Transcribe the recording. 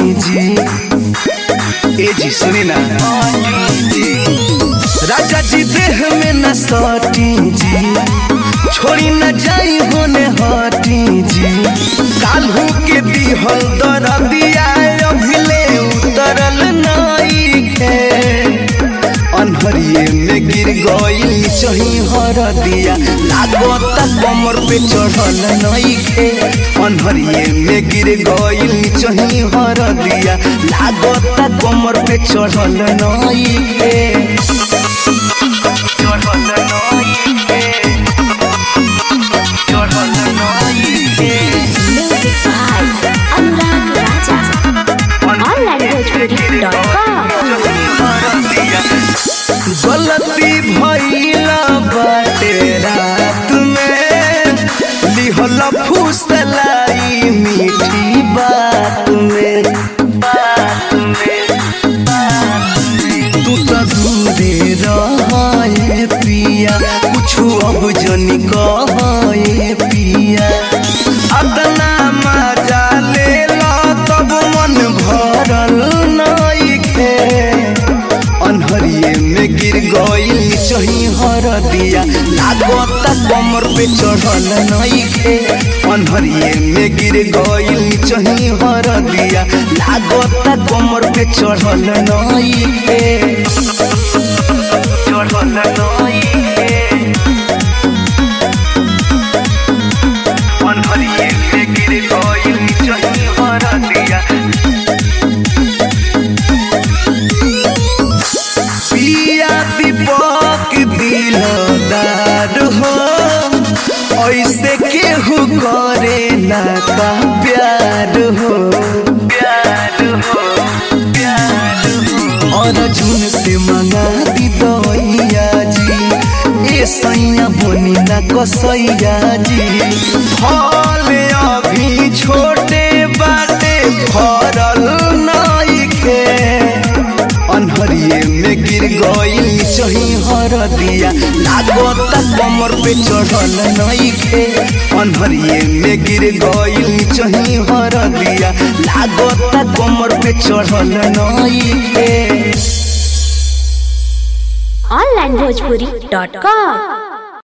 जी ए जी सुनी ना राजा जी देह में न सटी जी छोड़ी न जाई होने हटी जी काल्हू के दिहल दरदिया अभिले उतरल नाई खे अनहरिए में गिर गई चही हर दिया लागत कमर पे चढ़ल नई खे अनहरिए में गिर गई चही हर दिया लागत कमर पे चढ़ल नई खे चढ़ल नई खे चढ़ल नई खे Music by Anurag Raja. onlinebhojpuri.com गलती भइला बाटे रात में लिहल फुसलाई मीठी बात में बात में तू तो दूरे रहे पिया कुछ अब जनी कहे पिया अदना मजा ले लो तब मन भरल नइखे अनहरिए में गिर गई चही हर दिया लागत कमर पे चढ़ल नइखे अनहरिए में गिर गई चही हर दिया लागत कमर पे चढ़ल नइखे चढ़ल नइखे अनहरिए में गिर गई चही हर दिया पिया दीपक दिलदार हो ऐसे केहू करे ना का प्यार हो प्यार हो प्यार हो और झुन से मंगा दी दवैया जी ए सैया बोनी ना कसैया जी फल अभी छोटे बाटे फरल नइखे अनहरिए में गिर गई चही हर दिया लागत कमर पे चढ़ल नइखे अनहरिए में गिर गई चही हर दिया लागत कमर पे चढ़ल नइखे onlinebhojpuri.com